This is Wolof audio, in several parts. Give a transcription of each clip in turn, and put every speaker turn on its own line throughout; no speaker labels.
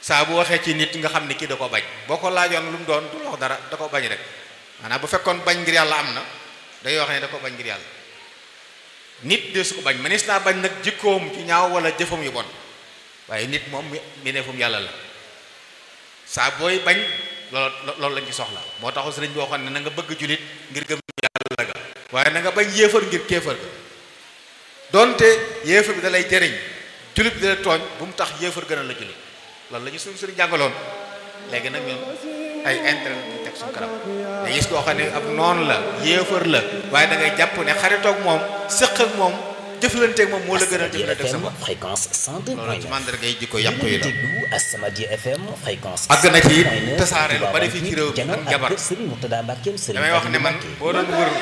saa bu waxee ci nit nga xam ne kii da ko bañ boo ko laajoon lu mu doon du wax dara da ko bañ rek maanaam bu fekkoon bañ ngir yàlla am na day wax ne da ko bañ ngir yàlla nit de su ko bañ manis naa bañ nag jikkoom ci ñaaw wala jëfam yu bon waaye nit moom mi ne fum yàlla la saa booy bañ loolu loolu lañ ci soxla moo taxu sëriñ bi waxoon ne na nga bëgg julit ngir gëm yàlla ga waaye na nga bañ yéefar ngir kéefar ga donte yéefar bi da lay jëriñ julit bi da lay tooñ bu mu tax yéefar gën a la julit loolu la ñu suñu sëriñ jàngaloon léegi nag ñun ay intérêt ñu teg suñu kanam da gis koo xam ne ab noonu la yéefar la waaye da ngay jàpp ne xaritoog moom sëq ak moom jëflanteeg moom moo la gën a jëflanteeg sa bopp
fréquence 102
loolu ci mandarga yi jikko yàqu yi la
déglu As-Samadiyya FM fréquence
àgg na ci tasaare lu bari fii ci réew mi ak jabar
Serigne Mourtada Mbacké Serigne
damay wax ne man boo doon wër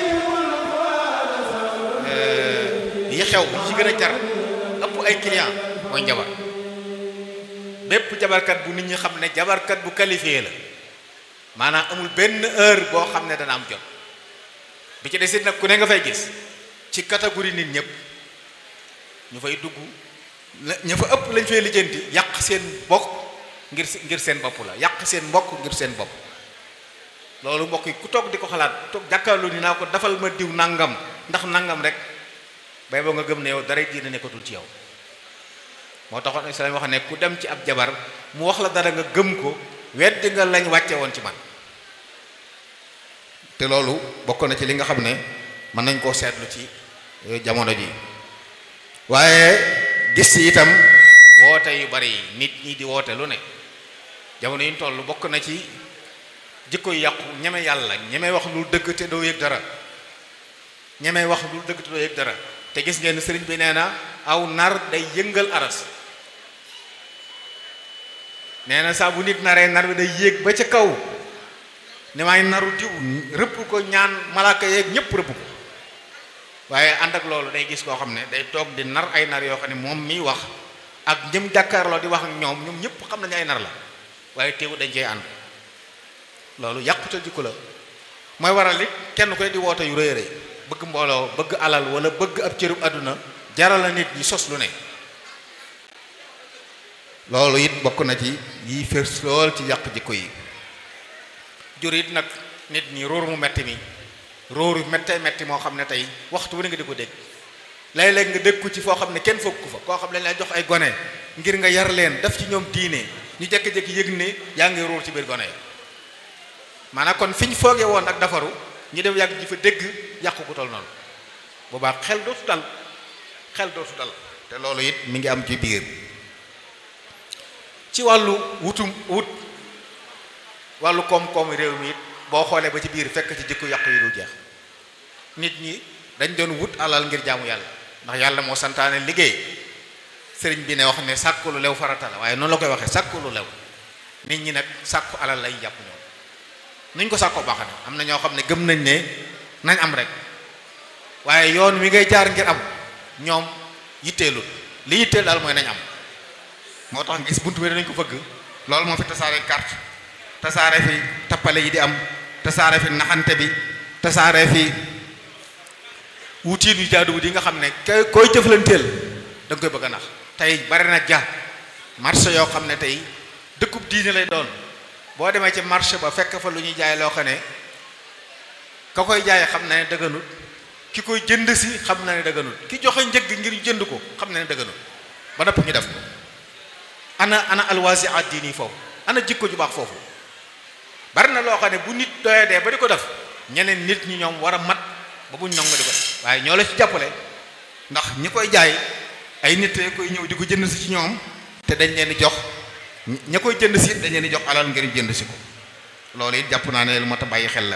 yi xew yi ci gën a jar ëpp ay client mooy njabar bépp jabarkat bu nit ñi xam ne jabarkat bu qualifié la maanaam amul benn heure boo xam ne dana am jot bi ci desit nag ku ne nga fay gis ci catégorie nit ñëpp ñu fay dugg ña fa ëpp lañ fay lijjanti yàq seen bokk ngir ngir seen bopp la yàq seen mbokk ngir seen bopp loolu mbokk yi ku toog di ko xalaat toog jàkkaarloo ni naa ko dafal ma diw nangam ndax nangam rek bay boo nga gëm ne yow dara diina nekkatul ci yow moo taxoon islam wax ne ku dem ci ab jabar mu wax la dara nga gëm ko weddi nga lañ wàcce woon ci man te loolu bokk na ci li nga xam ne mën nañ koo seetlu ci jamono ji waaye gis ci itam woote yu bari yi nit ñi di woote lu ne jamono yi ñu toll bokk na ci jikko yu yàqu ñeme yàlla ñeme wax lu dëgg te doo yëg dara ñeme wax lu dëgg te doo yëg dara te gis ngeen sëriñ bi nee na aw nar day yëngal aras nee na saa bu nit naree nar bi day yéeg ba ca kaw ne maay naru diw rëpp ko ñaan malaaka yeeg ñëpp rëpp ko waaye ànd ak loolu day gis koo xam ne day toog di nar ay nar yoo xam ne moom miy wax ak ñëm jàkkaarloo di wax ak ñoom ñoom ñëpp xam nañu ay nar la waaye teewu dañ cey ànd loolu yàqute jikko la mooy waral it kenn koy di woote yu rëy rëy bëgg mbooloo bëgg alal wala bëgg ab cërub àdduna jaral la nit ñi sos lu ne loolu it bokk na ci yi fës lool ci yàq jikko yi jur it nag nit ñi róor mu metti mi róoru méttee metti moo xam ne tey waxtu wu ne nga di ko dégg léeg-léeg nga dégg ko ci foo xam ne kenn fokk fa koo xam ne lay jox ay gone ngir nga yar leen def ci ñoom diine ñu jékki-jékki yëg ne yaa ngi róor ci biir gone yi maanaam kon fi ñu foogee woon ak dafaru ñu dem yàgg ji fa dégg yàqu ko tol noonu boobaa xel dootu dal xel dootu dal te loolu it mi ngi am ci biir ci wàllu wutum wut wàllu koom-koom réew mi it boo xoolee ba ci biir fekk ci jikko yàqu yi du jeex nit ñi dañ doon wut alal ngir jaamu yàlla ndax yàlla moo santaane liggéey sëriñ bi ne wax ne sàkku lu lew farata la waaye noonu la koy waxee sàkku lu lew nit ñi nag sàkku alal lay jàpp ñoom nuñ ko sàkkoo baax na am na ñoo xam ne gëm nañ ne nañ am rek waaye yoon wi ngay jaar ngir am ñoom yitteelul li yitteel daal mooy nañ am moo tax gis buntu bi dañ ko fëgg loolu moo fi tasaare carte tasaare fi tappale yi di am tasaare fi naxante bi tasaare fi wutiin yu jaaduwut yi nga xam ne kay koy jëflanteel da nga koy bëgg a nax tey bari na ja marché yoo xam ne tey dëkkub diine lay doon boo demee ci marché ba fekk fa lu ñuy jaay loo xam ne ka koy jaay xam na ne dëgganut ki koy jënd si xam na ne dëgganut ki joxe njëg ngir jënd ko xam na ne dëgganut ba nopp ñu def ko ana ana alwaasi ad diini foofu ana jikko ju baax foofu bari na loo xam ne bu nit doyee dee ba di ko def ñeneen nit ñi ñoom war a mat ba buñ nong di ko def waaye ñoo la ci jàppale ndax ñi koy jaay ay nit koy ñëw di ko jënd si ci ñoom te dañ leen di jox ña koy jënd si dañ leen di jox alal ngir jënd si ko loolu it jàpp naa ne lu mat a bàyyi xel la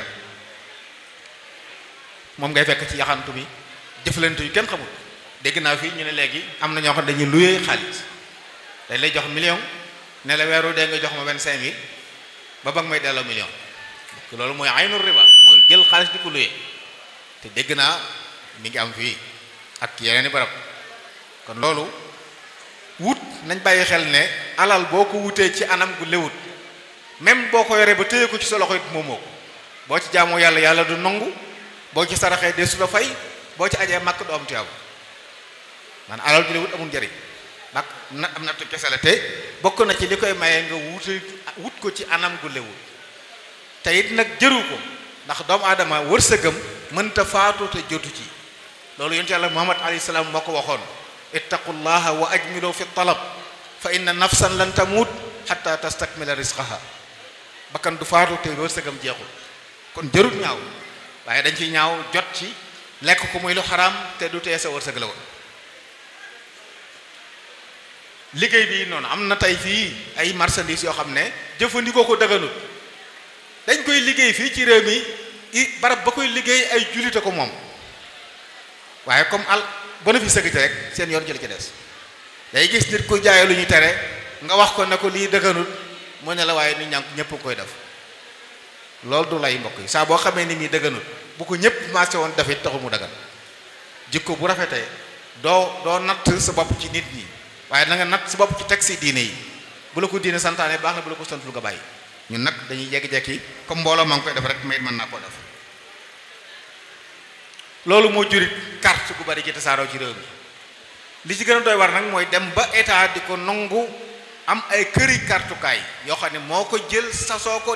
moom ngay fekk ci yaxantu bi jëflante yu kenn xamul dégg naa fii ñu ne léegi am na ñoo xam dañuy luyee xaalis dañ lay jox million ne la weeru dee nga jox ma vingt-cinq mille ba ba nga may delloo million loolu mooy aynul riba mooy jël xaalis di ko luyee te dégg naa mi ngi am fii ak yeneen i barab kon loolu wut nañ bàyyi xel ne alal boo ko wutee ci anam gu lewut même boo ko yoree ba téye ko ci sa loxo it moomoo ko boo ci jaamoo yàlla yàlla du nangu boo ci saraxee de su la fay boo ci ajee màkk du am tuyaaba man alal ju lewut amul njëriñ bak na am nattu kese la te bokk na ci li koy maye nga wut wut ko ci anam gu lewul te it nag jëru ko ndax doomu aadama wërsëgam mënta faatu te jotu ci loolu yonent yàlla muhammad alayhi salaam moo ko waxoon ittaqullaha wa ajmilu fi talab fa inna nafsan lan tamut hatta tastakmila rizqaha bakkan du faatu te wërsëgam jeexul kon jërut ñaaw waaye dañ ci ñaaw jot ci lekk ko muy lu xaraam te du tee sa wërsëg la woon liggéey bi noonu am na tey fii ay marchandises yoo xam ne jëfandikoo ko dëgganut dañ koy liggéey fii ci réew mi i barab ba koy liggéey ay jullite ko moom waaye comme al bénéfice sëgg ci rek seen yoon jël ci des day gis nit ku jaay lu ñu tere nga wax ko ne ko lii dëgganut mu ne la waaye nit ñaa ñëpp koy def loolu du lay mbokk yi saa boo xamee ni muy dëgganut bu ko ñëpp marché woon def it taxul mu dëggan jikko bu rafetee doo doo natt sa bopp ci nit ñi waaye na nga natt sa bopp ci teg si diine yi bu la ko diine santaane baax na bu la ko santul nga bàyyi ñun nag dañuy jekki-jekki comme mbooloo maa ngi koy def rek may mën naa koo def loolu moo jurit carte gu bari gi tasaaroo ci réew mi li ci gën a doy war nag mooy dem ba état di ko nangu am ay këri kartukaay yoo xam ne moo ko jël sasoo ko